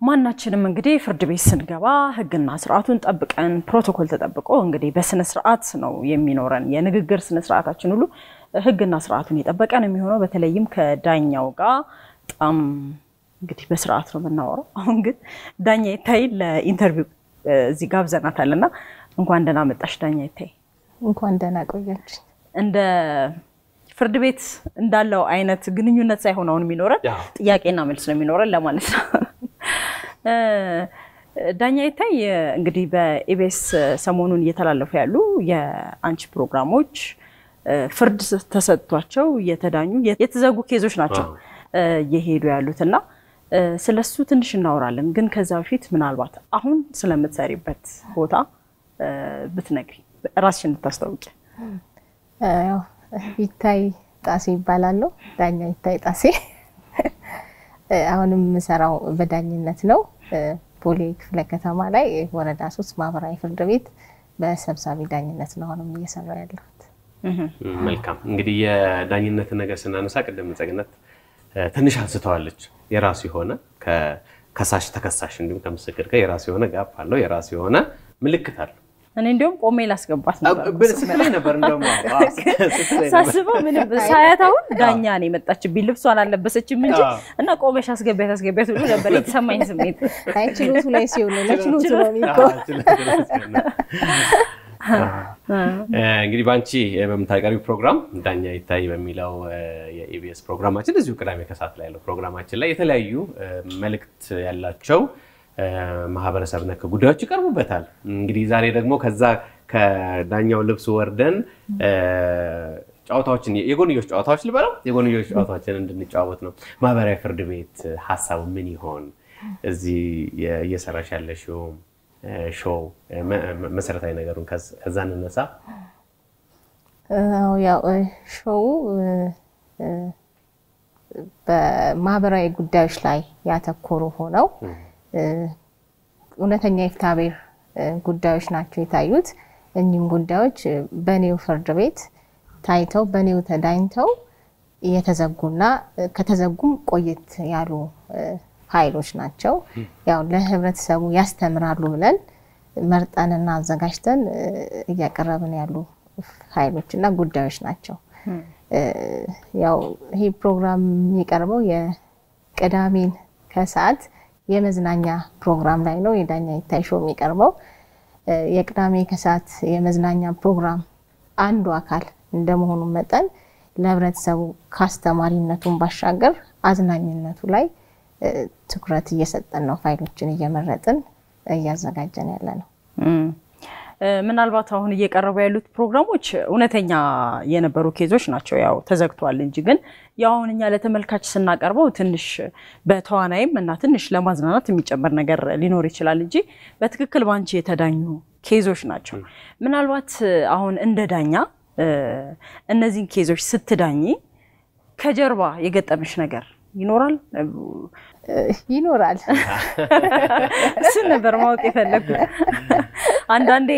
ማናችንም እንግዲህ ፍርድ ቤት ስንገባ ሕግና ስርዓቱን ጠብቀን ፕሮቶኮል ተጠብቆ እንግዲህ በስነ ስርዓት ነው የሚኖረን የንግግር ስነ ስርዓታችን ሁሉ ሕግና ስርዓቱን የጠበቀ ነው የሚሆነው። በተለይም ከዳኛው ጋር በጣም እንግዲህ በስርዓት ነው የምናወራው። አሁን ግን ዳኛ ይታይ ለኢንተርቪው እዚህ ጋብዘናታል እና እንኳን ደህና መጣሽ ዳኛ ይታይ። እንኳን ደህና ቆያች። እንደ ፍርድ ቤት እንዳለው አይነት ግንኙነት ሳይሆን አሁን የሚኖረን ጥያቄና መልስ ነው የሚኖረን ለማለት ነው። ዳኛ ይታይ እንግዲህ በኢቢኤስ ሰሞኑን እየተላለፉ ያሉ የአንቺ ፕሮግራሞች ፍርድ ተሰጥቷቸው እየተዳኙ የተዘጉ ኬዞች ናቸው እየሄዱ ያሉት እና ስለሱ ትንሽ እናወራለን። ግን ከዛ በፊት ምናልባት አሁን ስለምትሰሪበት ቦታ ብትነግሪ ራስሽን እንድታስታውቂ። ያው ይታይ ጣሴ ይባላለሁ። ዳኛ ይታይ ጣሴ። አሁንም የምሰራው በዳኝነት ነው። ቦሌ ክፍለ ከተማ ላይ ወረዳ ሶስት ማህበራዊ ፍርድ ቤት በሰብሳቢ ዳኝነት ነው አሁንም እየሰራ ያለሁት። መልካም እንግዲህ የዳኝነት ነገር ስናነሳ ቅድም ጸግነት ትንሽ አንስተዋለች። የራሱ የሆነ ከከሳሽ ተከሳሽ እንዲሁም ከምስክር ጋር የራሱ የሆነ ጋፕ አለው፣ የራሱ የሆነ ምልክት አለው። እኔ እንዲሁም ቆሜ ላስገባት ስትለኝ ነበር እንደውም ሳስበው ምንም ሳያት አሁን ዳኛ ነው የመጣችብኝ። ልብሷን አልለበሰችም እንጂ እና ቆመሽ አስገቢያት አስገቢያት ሁሉ ነበር የተሰማኝ ስሜት። አይ ችሎቱ ላይ ሲሆን ለችሎቱ ነው የሚባለው። እንግዲህ በአንቺ በምታቀርቢው ፕሮግራም ዳኛ ይታይ በሚለው የኢቢኤስ ፕሮግራማችን እዚሁ ቅዳሜ ከሰዓት ላይ ያለው ፕሮግራማችን ላይ የተለያዩ መልእክት ያላቸው ማህበረሰብ ነክ ጉዳዮች ይቀርቡበታል። እንግዲህ ዛሬ ደግሞ ከዛ ከዳኛው ልብስ ወርደን ጨዋታዎችን የጎንዮሽ ጨዋታዎች ልበለው የጎንዮሽ ጨዋታዎችን እንድንጫወት ነው። ማህበራዊ ፍርድ ቤት ሀሳቡ ምን ይሆን? እዚህ እየሰራሽ ያለሽው ሾው መሰረታዊ ነገሩን ከዛ እንነሳ። ያው ሾው በማህበራዊ ጉዳዮች ላይ ያተኮሩ ሆነው እውነተኛ የፍትሐብሔር ጉዳዮች ናቸው የታዩት። እኚህም ጉዳዮች በኔው ፍርድ ቤት ታይተው በኔው ተዳኝተው የተዘጉና ከተዘጉም ቆየት ያሉ ፋይሎች ናቸው። ያው ለህብረተሰቡ ያስተምራሉ ብለን መርጠንና አዘጋጅተን እያቀረብን ያሉ ፋይሎች እና ጉዳዮች ናቸው። ያው ይሄ ፕሮግራም የሚቀርበው የቅዳሜን ከሰዓት የመዝናኛ ፕሮግራም ላይ ነው። የዳኛ ይታይ ሾው የሚቀርበው የቅዳሜ ከሰዓት የመዝናኛ ፕሮግራም አንዱ አካል እንደመሆኑ መጠን ለህብረተሰቡ ከአስተማሪነቱን ባሻገር አዝናኝነቱ ላይ ትኩረት እየሰጠን ነው። ፋይሎችን እየመረጥን እያዘጋጀን ያለ ነው። ምናልባት አሁን እየቀረቡ ያሉት ፕሮግራሞች እውነተኛ የነበሩ ኬዞች ናቸው። ያው ተዘግቷል እንጂ ግን ያሁን እኛ ለተመልካች ስናቀርበው ትንሽ በተዋናይም እና ትንሽ ለማዝናናት የሚጨመር ነገር ሊኖር ይችላል እንጂ በትክክል ባንቺ የተዳኙ ኬዞች ናቸው። ምናልባት አሁን እንደ ዳኛ እነዚህን ኬዞች ስትዳኝ ከጀርባ የገጠመሽ ነገር ይኖራል ይኖራል። እሱን ነበር ማወቅ የፈለግኩት። አንዳንዴ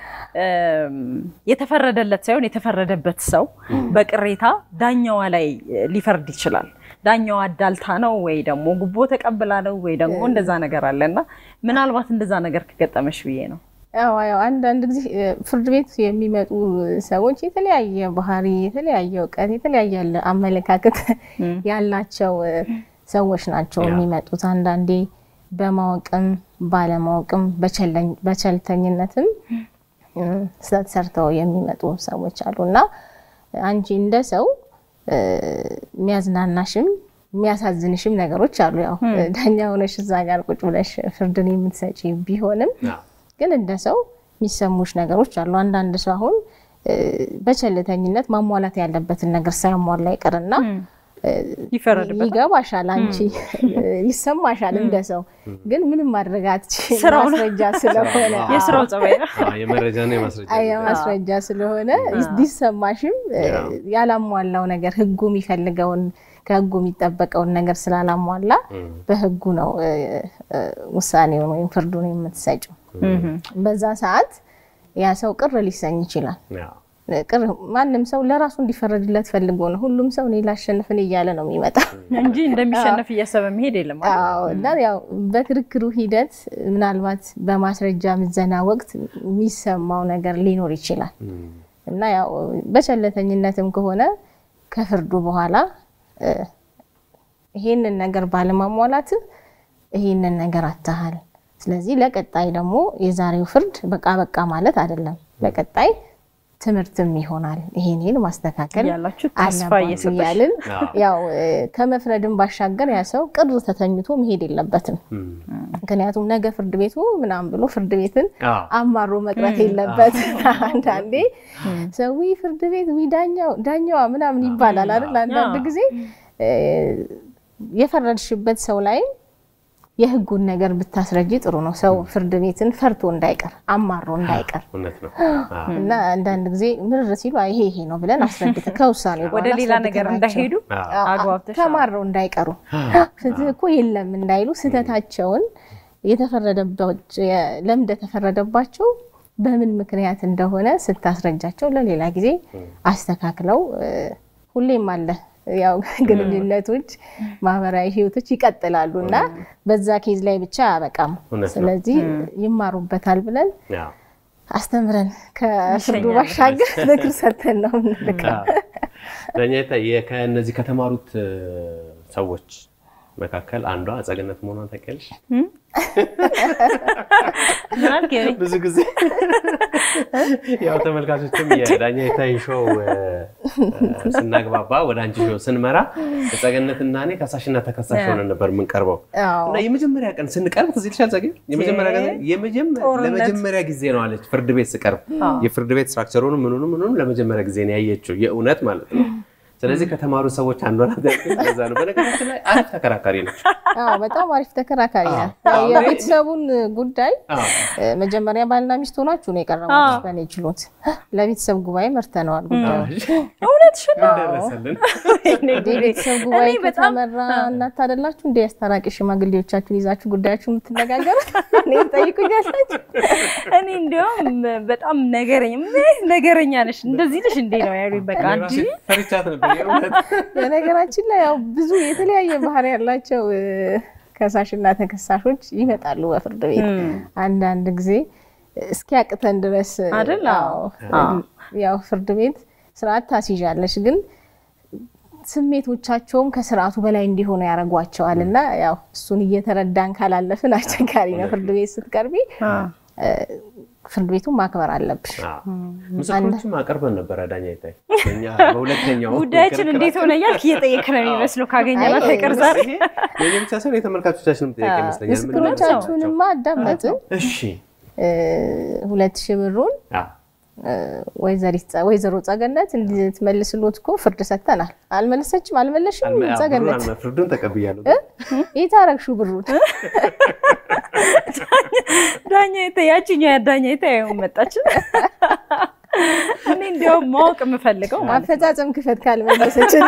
የተፈረደለት ሳይሆን የተፈረደበት ሰው በቅሬታ ዳኛዋ ላይ ሊፈርድ ይችላል። ዳኛዋ አዳልታ ነው ወይ ደግሞ ጉቦ ተቀብላ ነው ወይ ደግሞ እንደዛ ነገር አለ እና ምናልባት እንደዛ ነገር ከገጠመሽ ብዬ ነው። ያው ያው አንዳንድ ጊዜ ፍርድ ቤት የሚመጡ ሰዎች የተለያየ ባህሪ፣ የተለያየ እውቀት፣ የተለያየ አመለካከት ያላቸው ሰዎች ናቸው የሚመጡት። አንዳንዴ በማወቅም ባለማወቅም በቸልተኝነትም ስህተት ሰርተው የሚመጡ ሰዎች አሉ እና አንቺ እንደ ሰው የሚያዝናናሽም የሚያሳዝንሽም ነገሮች አሉ። ያው ዳኛ ሆነሽ እዛ ጋር ቁጭ ብለሽ ፍርድን የምትሰጪ ቢሆንም ግን እንደ ሰው የሚሰሙሽ ነገሮች አሉ። አንዳንድ ሰው አሁን በቸልተኝነት ማሟላት ያለበትን ነገር ሳያሟላ ይቀርና ይፈረድበታል። ይገባሻል፣ አንቺ ይሰማሻል እንደ ሰው ግን ምንም ማድረግ አትችይም። ስራው ነው። ማስረጃ ስለሆነ የስራው ጸባይ ነው። የመረጃና የማስረጃ አይ ማስረጃ ስለሆነ ቢሰማሽም ያላሟላው ነገር ህጉ የሚፈልገውን ከህጉ የሚጠበቀውን ነገር ስላላሟላ በህጉ ነው ውሳኔውን ወይም ፍርዱን የምትሰጭው። በዛ ሰዓት ያ ሰው ቅር ሊሰኝ ይችላል። ቅር ማንም ሰው ለራሱ እንዲፈረድለት ፈልጎ ነው። ሁሉም ሰው እኔ ላሸንፍን እያለ ነው የሚመጣው እንጂ እንደሚሸነፍ እያሰበ መሄድ የለም። አዎ እና ያው በክርክሩ ሂደት ምናልባት በማስረጃ ምዘና ወቅት የሚሰማው ነገር ሊኖር ይችላል እና ያው በቸለተኝነትም ከሆነ ከፍርዱ በኋላ ይሄንን ነገር ባለማሟላት ይሄንን ነገር አታሃል። ስለዚህ ለቀጣይ ደግሞ የዛሬው ፍርድ በቃ በቃ ማለት አይደለም። ለቀጣይ ትምህርትም ይሆናል። ይሄን ይሄን ማስተካከል ያላችሁ ተስፋ አለባችሁ እየሰጠሽ እያልን ያው ከመፍረድም ባሻገር ያ ሰው ቅር ተተኝቶ መሄድ የለበትም። ምክንያቱም ነገ ፍርድ ቤቱ ምናምን ብሎ ፍርድ ቤትን አማሮ መቅረት የለበት። አንዳንዴ ሰው "ውይ ፍርድ ቤት ውይ ዳኛው ዳኛዋ ምናምን ይባላል አይደል? አንዳንድ ጊዜ የፈረድሽበት ሰው ላይ የህጉን ነገር ብታስረጂ ጥሩ ነው። ሰው ፍርድ ቤትን ፈርቶ እንዳይቀር አማሮ እንዳይቀር እውነት ነው። እና አንዳንድ ጊዜ ምርር ሲሉ አይ ይሄ ይሄ ነው ብለን አስረድተን ከውሳኔ ወደ በኋላ ሌላ ነገር አስረድተናቸው እንዳይሄዱ አግባብተሽ ተማረው እንዳይቀሩ ፍትህ እኮ የለም እንዳይሉ ስህተታቸውን የተፈረደባቸው ለምን እንደተፈረደባቸው በምን ምክንያት እንደሆነ ስታስረጃቸው ለሌላ ጊዜ አስተካክለው እ፣ ሁሌም አለ ያው ግንኙነቶች፣ ማህበራዊ ህይወቶች ይቀጥላሉ እና በዛ ኬዝ ላይ ብቻ አያበቃም። እውነት ነው። ስለዚህ ይማሩበታል ብለን አዎ። አስተምረን ከፍርዱ ይሸኛል። ባሻገር ምክር ሰጥተን ነው የምንልከው። ዳኛ ይታይ ከእነዚህ ከተማሩት እ፣ ሰዎች መካከል አንዷ አጸገነት መሆኗን ታውቂያለሽ? ምን አልክ? የኔ? ብዙ ጊዜ ያው ተመልካቾችም የዳኛ ይታይ ሾው እ፣ እ፣ ስናግባባ ወደ አንቺ ሾው ስንመራ አጸገነትና እኔ ከሳሽና ተከሳሽ ሆነን ነበር የምንቀርበው አዎ። እና የመጀመሪያ ቀን ስንቀርብ ትዝ ይልሻል ጸጌ? የመጀመሪያ ቀን የመጀመ- ጦርነት። ለመጀመሪያ ጊዜ ነው አለች ፍርድ ቤት ስቀርብ የፍርድ ቤት ስትራክቸሩን ምኑን ምኑን ለመጀመሪያ ጊዜ ነው ያየችው የእውነት ማለት ነው። ስለዚህ ከተማሩ ሰዎች አንዷ ናት ያልኩት ለዛ ነው። በነገራችን ላይ አሪፍ ተከራካሪ ነች። አዎ በጣም አሪፍ ተከራካሪ ናት። አዎ። ያው የቤተሰቡን ጉዳይ አዎ። እ፣ መጀመሪያ ባልና ሚስት ሆናችሁ ነው የቀረቡት በእኔ ችሎት። ለቤተሰብ ጉባኤ መርተነዋል ጉዳዩ እውነትሽን ነው። ምን ደረሰልን? እንደ ቤተሰብ ጉባኤ እኔ በጣም ከተመራ እናት አይደላችሁ እንደ አስታራቂ ሽማግሌዎቻችሁን ይዛችሁ ጉዳያችሁ የምትነጋገሩት እኔ ጠይቁኛላችሁ። እኔ እንዲያውም በጣም ነገረኛ ምን ነገረኛ ነሽ እንደዚህ ልሽ እንዴ ነው ያሉኝ። በቃ እኔ አንቺ ራሴ ፈርቻት ነበር የእውነት። በነገራችን ላይ ያው ብዙ የተለያየ ባህሪ ያላቸው እ፣ ከሳሽና ተከሳሾች ይመጣሉ በፍርድ ቤት አንዳንድ ጊዜ እስኪያቅተን ድረስ እ፣ አይደል? አዎ። አዎ። ያው ፍርድ ቤት ስርዓት ታስይዣለሽ ግን ስሜቶቻቸውም ከስርዓቱ በላይ እንዲሆኑ ያደርጓቸዋል እና ያው እሱን እየተረዳን ካላለፍን አስቸጋሪ ነው። ፍርድ ቤት ስትቀርቢ እ፣ ፍርድ ቤቱን ማክበር አለብሽ። አዎ። ምስክሮችም አቅርበን ነበረ ዳኛ ይታይ እኛ በሁለተኛው ጉዳያችን ክርክራችን- እንዴት ሆነ እያልክ እየጠየክ ነው የሚመስለው ካገኘናት አይ፣ አይቀር ዛሬ ይሄ የእኔ ብቻ ሳይሆን የተመልካቾቻችንም ጥያቄ ይመስለኛል። ምን እንደምትሰማቸው። ምስክሮቻችሁንማ አዳመጥን። እሺ እ፣ ሁለት ሺህ ብሩን አዎ። እ፣ ወይዘሪት ጸ- ወይዘሮ ጸገነት እንድትመልስሎት እኮ ፍርድ ሰጥተናል። አልመለሰችም፣ አልመለሽም አልመ- አዎ፣ ጸገነት ብሩን አልመ- ፍርዱን ተቀብያለሁ። የት አደረግሽው ብሩን? ዳኛ ይታይ ያችኛው ዳኛ ይታይ አሁን መጣች። እኔ እንዲያውም ማወቅ የምፈልገው ማለት ነው አፈጻጸም ክፈት ካልመለሰችን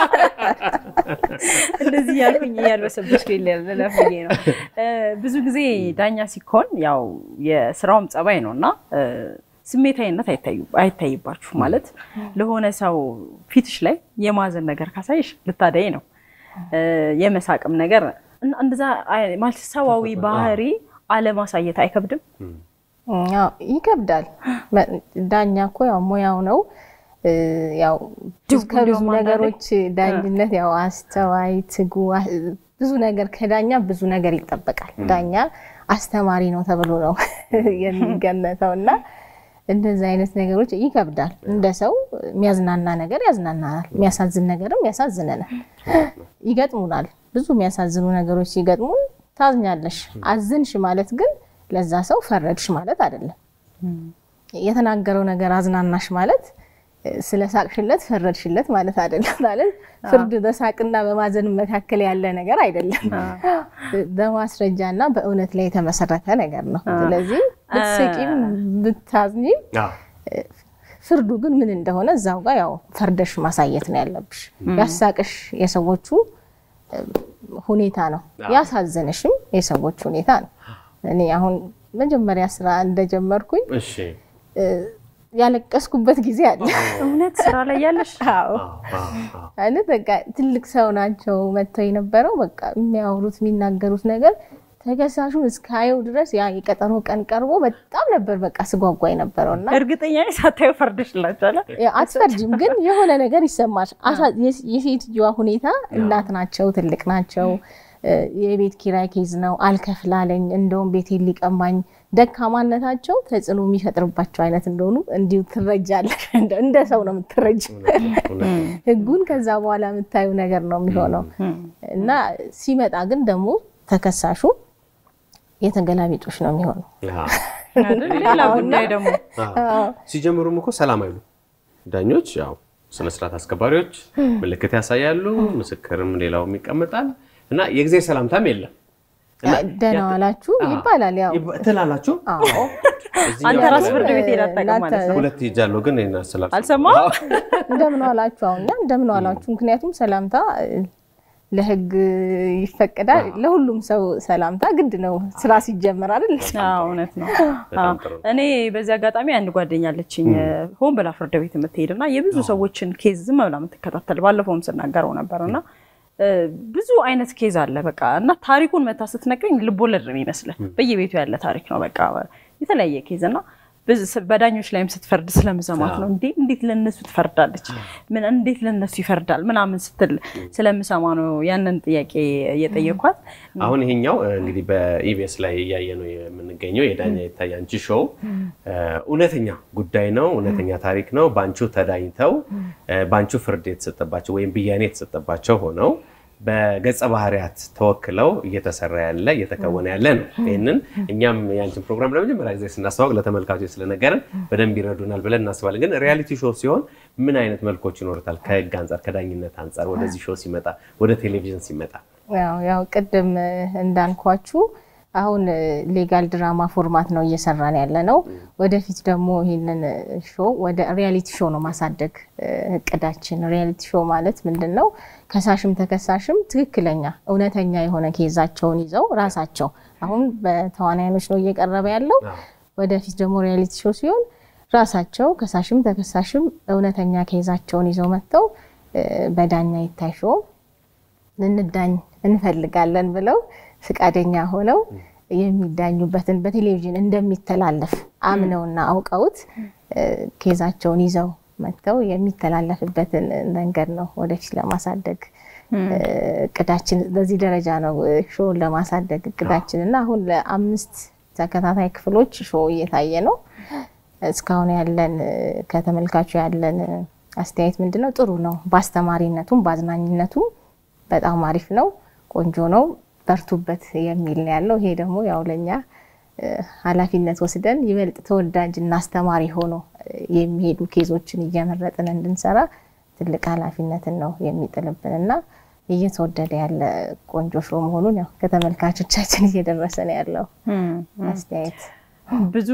እንደዚህ ያልኩኝ እያልበሰበስኩ ልለፍ ብዬ ነው። እ፣ ብዙ ጊዜ ዳኛ ሲኮን ያው የስራውም ጸባይ ነው እና እ፣ ስሜታዊነት አይታዩ- አይታይባችሁ ማለት ለሆነ ሰው ፊትሽ ላይ የማዘን ነገር ካሳይሽ ልታደይ ነው እ፣ የመሳቅም ነገር እና እንደዛ አይ- ማለት ሰዋዊ ባህሪ አለማሳየት አይከብድም? ያው ይከብዳል። መ- ዳኛ እኮ ያው ሙያው ነው። እ፣ ያው ድቡ ከብዙ እንዲያውም አንዳንዴ ነገሮች ዳኝነት ያው አስተዋይ፣ ትጉ አ- ብዙ ነገር ከዳኛ ብዙ ነገር ይጠበቃል። ዳኛ አስተማሪ ነው ተብሎ ነው የሚገመተው እና እንደዚህ አይነት ነገሮች ይከብዳል። እንደ ሰው የሚያዝናና ነገር ያዝናናናል፣ የሚያሳዝን ነገርም ያሳዝነናል። ይገጥሙናል። ብዙ የሚያሳዝኑ ነገሮች ሲገጥሙን ታዝኛለሽ። አዝንሽ ማለት ግን ለዛ ሰው ፈረድሽ ማለት አይደለም። የተናገረው ነገር አዝናናሽ ማለት እ፣ ስለ ሳቅሽለት ፈረድሽለት ማለት አይደለም። ማለት ፍርድ በሳቅና በማዘን መካከል ያለ ነገር አይደለም። በማስረጃ እና በእውነት ላይ የተመሰረተ ነገር ነው። ስለዚህ ብትስቂም ብታዝኝም አዎ። ፍርዱ ግን ምን እንደሆነ እዛው ጋር ያው ፈርደሽ ማሳየት ነው ያለብሽ። ያሳቅሽ የሰዎቹ እ፣ ሁኔታ ነው፣ ያሳዘንሽም የሰዎች ሁኔታ ነው። እኔ አሁን መጀመሪያ ስራ እንደጀመርኩኝ እሺ እ፣ ያለቀስኩበት ጊዜ አለ። እውነት ስራ ላይ ያለሽ አዎ አይነት በቃ ትልቅ ሰው ናቸው መጥተው የነበረው በቃ የሚያወሩት የሚናገሩት ነገር ተከሳሹን እስካየው ድረስ ያ የቀጠሮ ቀን ቀርቦ በጣም ነበር በቃ ስጓጓ የነበረው እና እርግጠኛ ነኝ ሳታዩ ፈርደሽላችኋል። አትፈርጅም፣ ግን የሆነ ነገር ይሰማል። አሳ- የስ- የሴትዮዋ ሁኔታ እናት ናቸው፣ ትልቅ ናቸው። የቤት ኪራይ ኬዝ ነው፣ አልከፍላለኝ፣ እንደውም ቤቴን ሊቀማኝ፣ ደካማነታቸው ተጽዕኖ የሚፈጥርባቸው አይነት እንደሆኑ እንዲሁ ትረጃለሽ። እንደ- እንደ ሰው ነው የምትረጅ። ህጉን ከዛ በኋላ የምታዩ ነገር ነው የሚሆነው እና ሲመጣ ግን ደግሞ ተከሳሹ የተገላቢጦሽ ነው የሚሆነው። አይደል? ሌላ ጉዳይ ደግሞ ሲጀምሩም እኮ ሰላም አይሉ ዳኞች ያው ስነስርዓት አስከባሪዎች ምልክት ያሳያሉ፣ ምስክርም ሌላውም ይቀመጣል እና የጊዜ ሰላምታም የለም እና ደህና ዋላችሁ ይባላል። ያው ይባ- ትላላችሁ። አዎ እዚህኛው አንተ ራስ ጋር ፍርድ ቤት ሄዳ አታውቅም ማለት ነው። ሁለት ሄጃለሁ ግን ይሄን አስላልኩ። አልሰማሁም? እንደምን ዋላችሁ አሁን እኛ እንደምን ዋላችሁ። ምክንያቱም ሰላምታ እ፣ ለህግ ይፈቀዳል። ለሁሉም ሰው ሰላምታ ግድ ነው ስራ ሲጀመር አይደል? አዎ፣ እውነት ነው። በጣም አዎ። ጥሩ ነው። እኔ በዚህ አጋጣሚ አንድ ጓደኛ አለችኝ ሆን ብላ ፍርድ ቤት የምትሄድ እና የብዙ ሰዎችን ኬዝ ዝም ብላ የምትከታተል ባለፈውም ስናገረው ነበር እና እ፣ ብዙ አይነት ኬዝ አለ በቃ እና ታሪኩን መታ ስትነግረኝ ልቦለድ ነው ይመስላል። በየቤቱ ያለ ታሪክ ነው በቃ የተለያየ ኬዝ እና ብዙ- በዳኞች ላይም ስትፈርድ ስለምሰማት ነው እንዴ እንዴት ለነሱ ትፈርዳለች ምን እንዴት ለነሱ ይፈርዳል ምናምን ስትል ስለምሰማ ነው ያንን ጥያቄ እየጠየኳት አሁን ይሄኛው እ, እንግዲህ በኢቢኤስ ላይ እያየ ነው የምንገኘው የዳኛ ይታይ አንቺ ሾው እ, እውነተኛ ጉዳይ ነው፣ እውነተኛ ታሪክ ነው። በአንቺው ተዳኝተው እ, በአንቺው ፍርድ የተሰጠባቸው ወይም ብያኔ የተሰጠባቸው ሆነው በገጸ ባህሪያት ተወክለው እየተሰራ ያለ እየተከወነ ያለ ነው። ይህንን እኛም የአንቺን ፕሮግራም ለመጀመሪያ ጊዜ ስናስተዋወቅ ለተመልካቾች ስለነገርን በደንብ ይረዱናል ብለን እናስባለን። ግን ሪያሊቲ ሾው ሲሆን ምን አይነት መልኮች ይኖሩታል? ከህግ አንጻር፣ ከዳኝነት አንጻር ወደዚህ ሾው ሲመጣ ወደ ቴሌቪዥን ሲመጣ ያው ያው ቅድም እ፣ እንዳልኳችሁ አሁን እ፣ ሌጋል ድራማ ፎርማት ነው እየሰራን ያለ ነው። ወደፊት ደግሞ ይህንን እ፣ ሾው ወደ ሪያሊቲ ሾው ነው ማሳደግ እ፣ እቅዳችን። ሪያሊቲ ሾው ማለት ምንድን ነው? ከሳሽም ተከሳሽም ትክክለኛ እውነተኛ የሆነ ኬዛቸውን ይዘው ራሳቸው አሁን በተዋናያኖች ነው እየቀረበ ያለው። ወደፊት ደግሞ ሪያሊቲ ሾው ሲሆን ራሳቸው ከሳሽም ተከሳሽም እውነተኛ ኬዛቸውን ይዘው መጥተው እ፣ በዳኛ ይታይ ሾው ልንዳኝ እንፈልጋለን ብለው ፍቃደኛ ሆነው የሚዳኙበትን በቴሌቪዥን እንደሚተላለፍ አምነውና አውቀውት እ፣ ኬዛቸውን ይዘው መጥተው የሚተላለፍበትን መንገድ ነው ወደፊት ለማሳደግ እ፣ እቅዳችን። በዚህ ደረጃ ነው እ፣ ሾውን ለማሳደግ እቅዳችን እና አሁን ለአምስት ተከታታይ ክፍሎች ሾው እየታየ ነው። እስካሁን ያለን እ፣ ከተመልካቹ ያለን እ፣ አስተያየት ምንድን ነው? ጥሩ ነው። በአስተማሪነቱም በአዝናኝነቱም በጣም አሪፍ ነው፣ ቆንጆ ነው፣ በርቱበት የሚል ነው ያለው። ይሄ ደግሞ ያው ለእኛ እ፣ ኃላፊነት ወስደን ይበልጥ ተወዳጅ እና አስተማሪ ሆኖ እ፣ የሚሄዱ ኬዞችን እየመረጥን እንድንሰራ ትልቅ ኃላፊነትን ነው የሚጥልብን እና እየተወደደ ያለ ቆንጆ ሾው መሆኑን ያው ከተመልካቾቻችን እየደረሰ ነው ያለው አስተያየት። ብዙ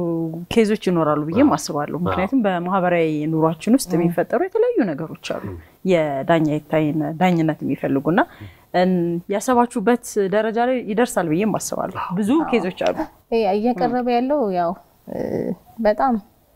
ኬዞች ይኖራሉ ብዬም አስባለሁ። ምክንያቱም በማህበራዊ ኑሯችን ውስጥ የሚፈጠሩ የተለያዩ ነገሮች አሉ የዳኛ ይታይን ዳኝነት የሚፈልጉና እን- ያሰባችሁበት ደረጃ ላይ ይደርሳል ብዬም አስባለሁ። ብዙ ኬዞች አሉ። ይሄ እየቀረበ ያለው ያው እ፣ በጣም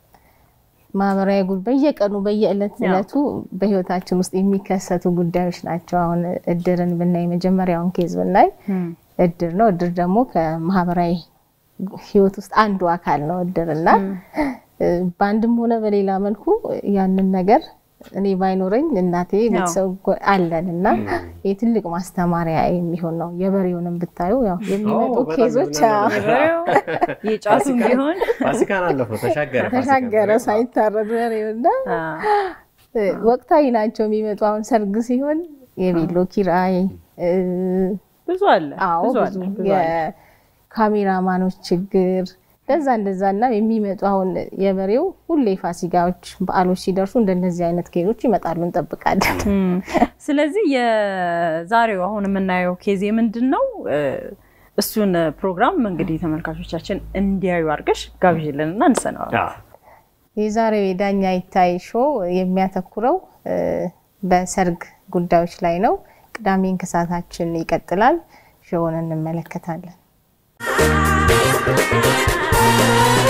ማህበራዊ ጉዳይ በየቀኑ በየዕለት ዕለቱ በህይወታችን ውስጥ የሚከሰቱ ጉዳዮች ናቸው። አሁን እድርን ብናይ መጀመሪያውን ኬዝ ብናይ እድር ነው። እድር ደግሞ ከማህበራዊ ህይወት ውስጥ አንዱ አካል ነው እድር እና እ፣ በአንድም ሆነ በሌላ መልኩ ያንን ነገር እኔ ባይኖረኝ እናቴ ቤተሰብ ጎ- አለን እና የትልቅ ማስተማሪያ የሚሆን ነው። የበሬውንም ብታዩ ያው የሚመጡ ኦ፣ በጣም ኬዞች ይዝናናሉ። የበሬው የጫቱም ቢሆን ፋሲካን አለፈው ተሻገረ ተሻገረ ፋሲካ። ሳይታረድ በሬውና አ፣ ወቅታዊ ናቸው የሚመጡ አሁን ሰርግ ሲሆን የቤሎ ኪራይ እ፣ ብዙ አለ አዎ ብዙ ብዙ አለ ብዙ አለ። የካሜራማኖች ችግር እንደዛ እንደዛ እና የሚመጡ አሁን የበሬው ሁሌ ፋሲካዎች በዓሎች ሲደርሱ እንደነዚህ አይነት ኬዞች ይመጣሉ እንጠብቃለን። እም፣ ስለዚህ የዛሬው አሁን የምናየው ኬዝ ምንድን ነው? እ፣ እሱን ፕሮግራም እንግዲህ ተመልካቾቻችን እንዲያዩ አድርገሽ ጋብዥልን እና እንሰነዋል። አዎ። የዛሬው የዳኛ ይታይ ሾው የሚያተኩረው እ፣ በሰርግ ጉዳዮች ላይ ነው። ቅዳሜ እንክሳታችን ይቀጥላል። ሾውን እንመለከታለን።